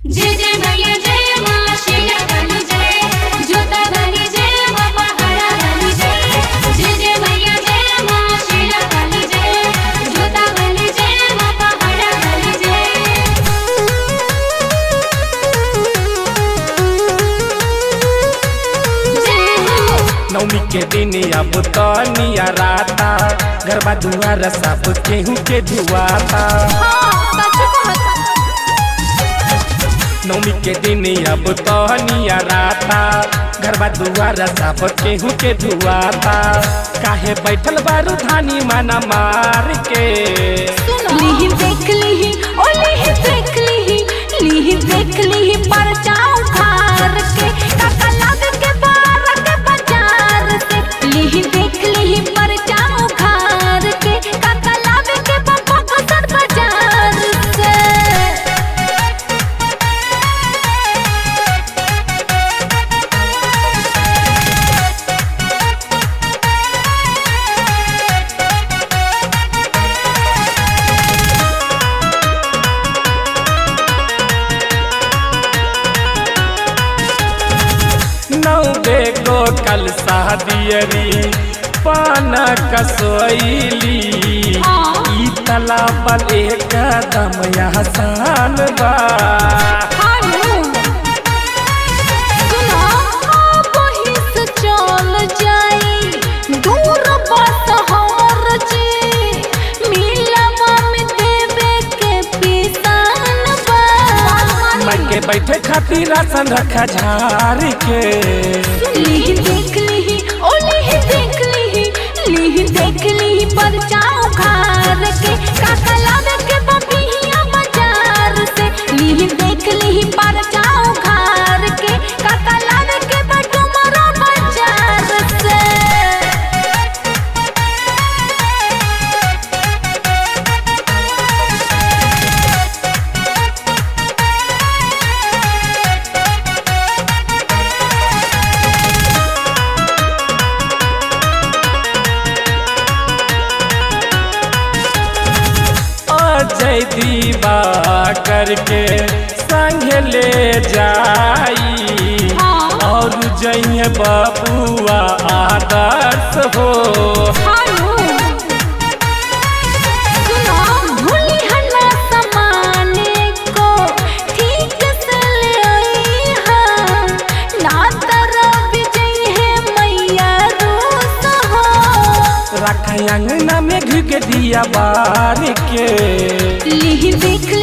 जय जय मैया जय माँ शेरा वाली जय जोता वाली जय माँ पहाड़ा वाली जय जय जय मैया जय माँ शेरा वाली जय जोता वाली जय माँ पहाड़ा वाली जय जय हो नवमी के दिन अब तनिया राता गरबा दुआर सब केहू के धुआता नवमी के दिन अब तनिया राता गरबा दुआर सब केहू के धुआता काहे बैठल बारू धानी माना मार के लिही देख लिही ओ लिही देख लिही लिही देख लिही पर जाऊं खार के काका लग के बार के बाजार से लिही देख लिही पर जाऊं खार के काका लग के बाबा बसर बाजार से नौ बेगो कल शादियरी पान कसोइली ई तलाबल एक कदम आसान बा हारू सुना आप ही से चल जाई दूर बस हमर जी मिलवा में देवे के पिसान बा मैं के बैठे खातिर राशन रखा झार के लिही देख लिही ओ लिही देख लिही लिही देख लिही पर जाऊं घर के काका लावे के बबिया बाजार से लिही देख लिही पर जाऊं घर के काका लावे के बटुमरा बाजार से अजय दीवा करके संग ले जाई हाँ। और जइए बबुआ आदर्श हो हारू सुनो भूली हन्ना समाने को ठीक से ले आई हाँ ना तरह विजय है मैया रूस हो रख अंगना में घुक दिया बार के लिही देख